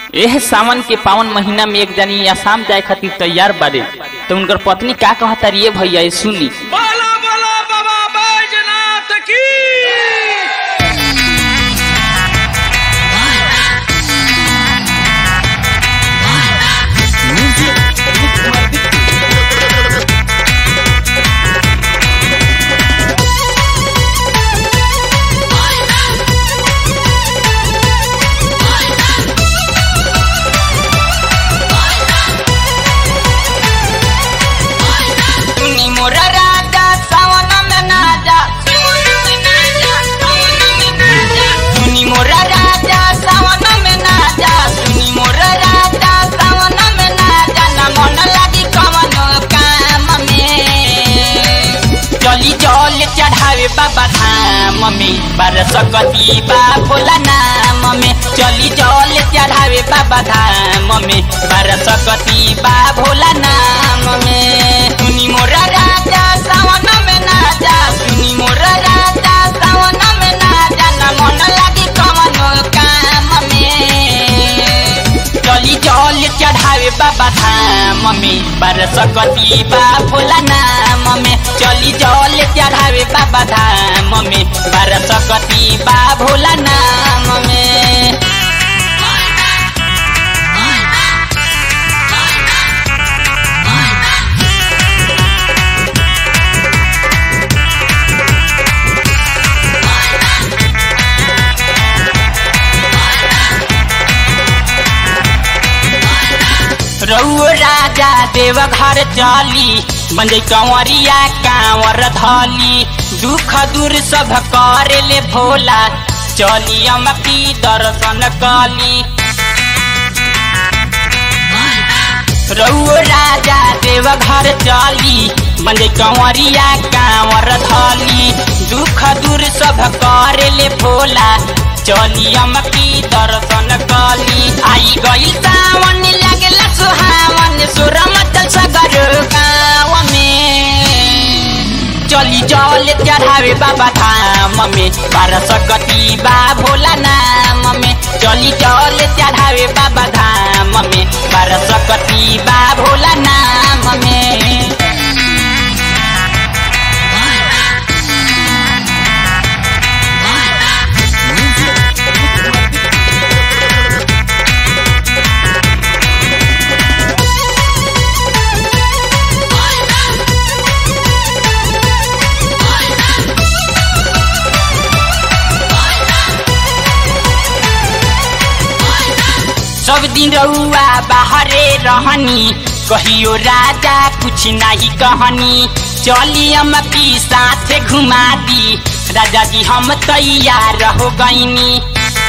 एह सावन के पावन महीना में एक जनी आसाम जाए खातिर तैयार बारे तो उनकर पत्नी का कहता रे भैया ये सुनी बोला बोला बाबा बैजनाथ की सुनी मोरा राजा सावन में ना जा सुनी मोरा राजा सावन में ना जा सुनी मोरा राजा सावन में ना जा ना मन लागी कवन काम में चली जल चढ़ावे बाबा धाम में बरसकती बा भोला नाम में चली जल चढ़ावे बाबा धाम में बरसकती बा भोला नाम में सुनी मोरा राजा सावन में ना जा सुनी मोरा राजा सावन में ना जा ना मन लागी कवन काम में चली जल चढ़ावे बाबा धाम में बरसकती बा भोला नाम में चली जल चढ़ावे बाबा धाम में बरसकती बा भोला नाम में रउओ राजा देव घर चली बंजई कंवरिया कांवर धली दुख दूर सब करे ले भोला चली अमकी दर्शन कली रउओ राजा देव घर चली बंजई कंवरिया कांवर धली दुख दूर सब करे ले भोला चली अमकी दर्शन कली आई गई सावन लगला सुहावन सुरमत सगर गाँव में चली जल चढ़ावे बाबा धाम में बरसकती बा भोला नाम में चली जल चढ़ावे बाबा धाम में बरसकती बा भोला नाम में सब दिन रउआ बाहरे रहनी कहियो राजा कुछ नहीं कहनी चली हम की साथे घुमा दी राजा जी हम तैयार हो गईनी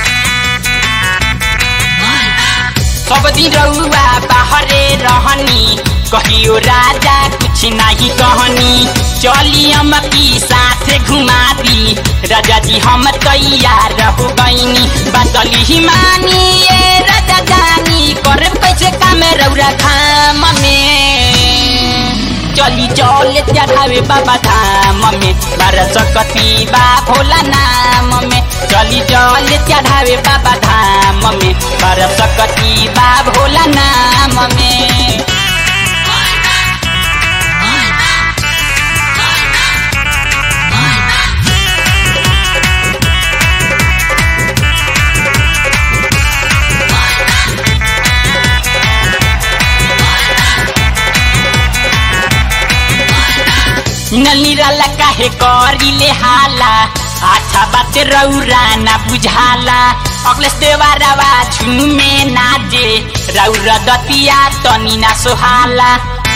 सब दिन रउआ बाहरे रहनी कहियो राजा कुछ नहीं कहनी चली हम की साथे घुमा दी राजा जी हम तैयार हो गईनी बदली ही मानी ये राजा जानी कर कैसे काम रौरा धाम में चली चल चढ़ावे बाबा धाम में बरसकती बा भोला नाम में चली चल चढ़ावे बाबा धाम में बरसकती बा भोला नाम में निराला काहे करिले हाला अच्छा बात रौरा ना बुझाला अखलेस देवारावा झुमे नाजे रौरा दतिया तनी ना सोहाला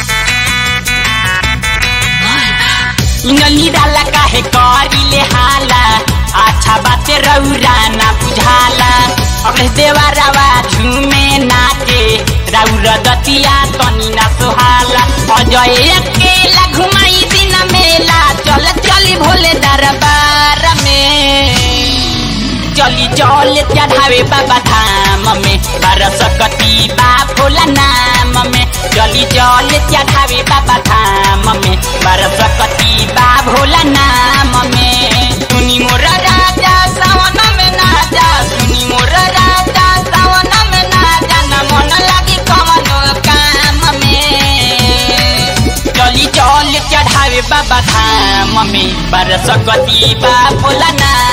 निराला काहे करिले हाला अच्छा बात रौरा ना बुझाला अखलेस देवारावा झुमे नाचे रौरा दतिया तनी ना सोहाला अजय अकेला घुमाई दिन मेला चल चली भोले दरबार में चली जल चढ़ावे बाबा धाम में बरसकती बा भोला नाम में चली जल चढ़ावे बाबा धाम में बरसकती बा भोला नाम में सुनी मोरा राजा सावन में ना जा सुनी मोरा राजा सावन में ना जा बाबा धाम में बरस कती बा भोला नाम